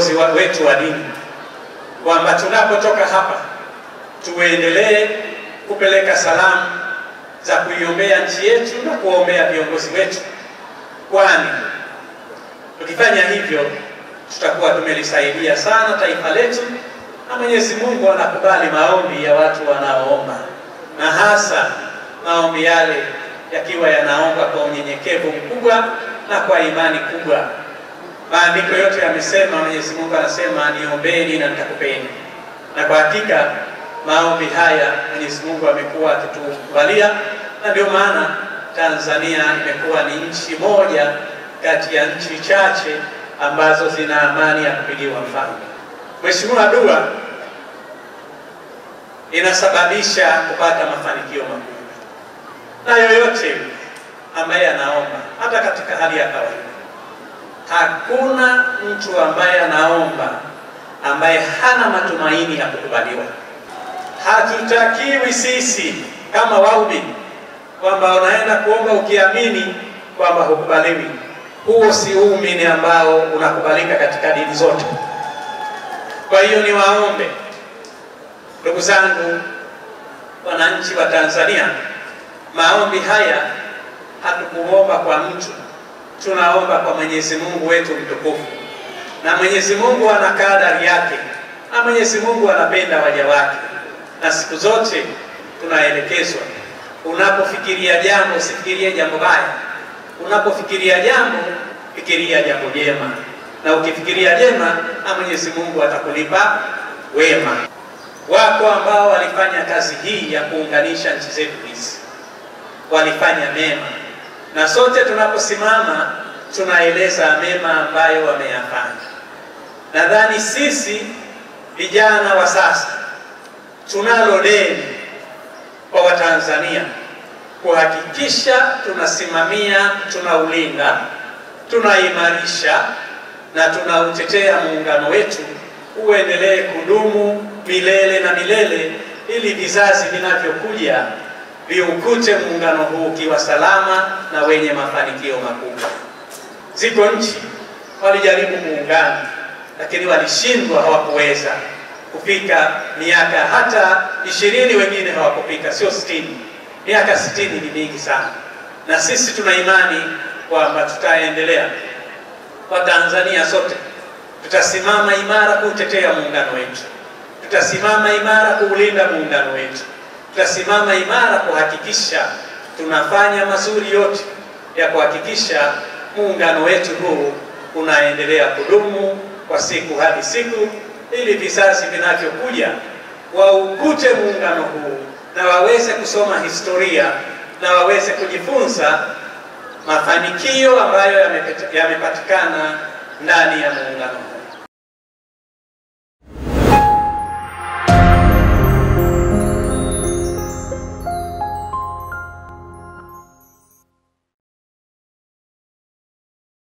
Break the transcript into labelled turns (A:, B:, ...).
A: viongozi wa wetu wa dini kwamba tunapotoka hapa tuendelee kupeleka salamu za kuiombea nchi yetu na kuwaombea viongozi wetu, kwani tukifanya hivyo tutakuwa tumelisaidia sana taifa letu, na Mwenyezi Mungu anakubali maombi ya watu wanaoomba, na hasa maombi yale yakiwa yanaomba kwa unyenyekevu mkubwa na kwa imani kubwa. Maandiko yote yamesema, Mwenyezi Mungu anasema niombeni na nitakupeni, na kwa hakika maombi haya Mwenyezi Mungu amekuwa akitukubalia, na ndio maana Tanzania imekuwa ni nchi moja kati ya nchi chache ambazo zina amani ya kupigiwa mfano. Mheshimiwa, dua inasababisha kupata mafanikio makubwa, na yoyote ambaye anaomba, hata katika hali ya kawaida, hakuna mtu ambaye anaomba ambaye hana matumaini ya kukubaliwa. Hatutakiwi sisi kama waumini kwamba unaenda kuomba ukiamini kwamba hukubaliwi. Huo si uumini ambao unakubalika katika dini zote. Kwa hiyo niwaombe ndugu zangu, wananchi wa Tanzania, maombi haya hatukuomba kwa mtu, tunaomba kwa Mwenyezi Mungu wetu mtukufu, na Mwenyezi Mungu ana kadari yake, na Mwenyezi Mungu anapenda waja wake, na siku zote tunaelekezwa, unapofikiria jambo usifikirie jambo baya, unapofikiria jambo fikiria jambo jema, na ukifikiria jema, na Mwenyezi Mungu atakulipa wema. Wako ambao walifanya kazi hii ya kuunganisha nchi zetu hizi, walifanya mema, na sote tunaposimama tunaeleza mema ambayo wameyafanya. Nadhani sisi vijana wa sasa tunalo deni kwa Watanzania kuhakikisha tunasimamia, tunaulinda, tunaimarisha na tunautetea muungano wetu uendelee kudumu milele na milele, ili vizazi vinavyokuja viukute muungano huu ukiwa salama na wenye mafanikio makubwa. Ziko nchi walijaribu muungano, lakini walishindwa, hawakuweza kufika miaka hata ishirini, wengine hawakufika, sio sitini. Miaka sitini ni mingi sana, na sisi tuna imani kwamba tutaendelea. Kwa Tanzania sote tutasimama imara kuutetea muungano wetu, tutasimama imara kuulinda muungano wetu, tutasimama imara kuhakikisha tunafanya mazuri yote ya kuhakikisha muungano wetu huu unaendelea kudumu kwa siku hadi siku, ili vizazi vinavyokuja waukute muungano huu na waweze kusoma historia na waweze kujifunza mafanikio ambayo yamepatikana ndani ya muungano huu.